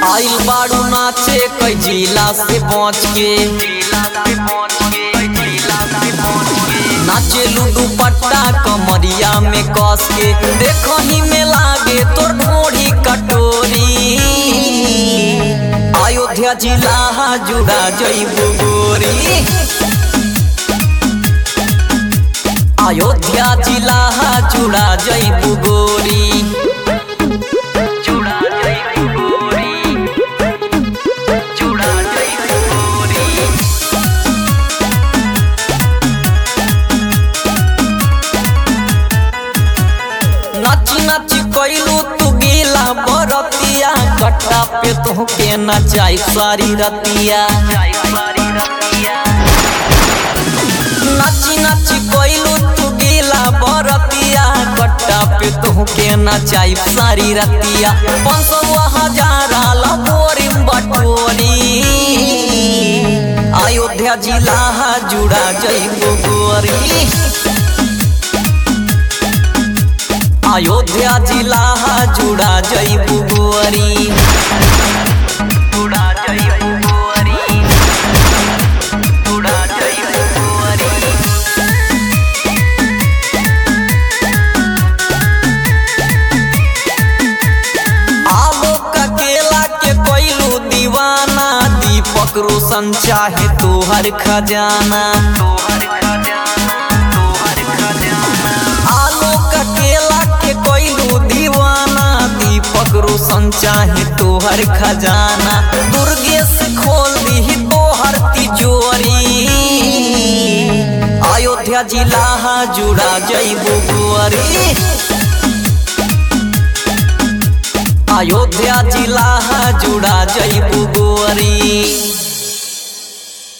आइल बाड़ू नाचे कई जिला से पहुँच के नाचे लूडू पट्टा कमरिया में कस के देखो ही में लागे तोर ढोड़ी कटोरी अयोध्या जिला जुड़ा जईबू गोरी अयोध्या जिला जुड़ा जईबू गोरी जुड़ा जईबू गोरी जुड़ा जईबू गोरी नाची नाची कैलू तू गीला बरतिया कट्टा पे तोहके नचाई सारी रतिया नाची नाची कैलू तू गीला बरतिया कट्टा पे तोहके नचाई सारी रतिया पाँच सौ हजार लबोरी बटोरी अयोध्या जिला जुड़ा जईबू गोरी अयोध्या जिला जुड़ा जईबू गोरी जुड़ा जईबू गोरी जुड़ा जईबू गोरी आलोक केला के कोइलू दीवाना दीपक रोशन चाहे तोहर खजाना तोहर खजाना तोहर खजाना आलोक केला के कोइलू दीवाना दीपक रोशन चाहे तोहर खजाना दुर्गेश खोल दी तोहर तिजोरी अयोध्या जिला जुड़ा जईबू गोरी अयोध्या जिला जुड़ा जईबू गोरी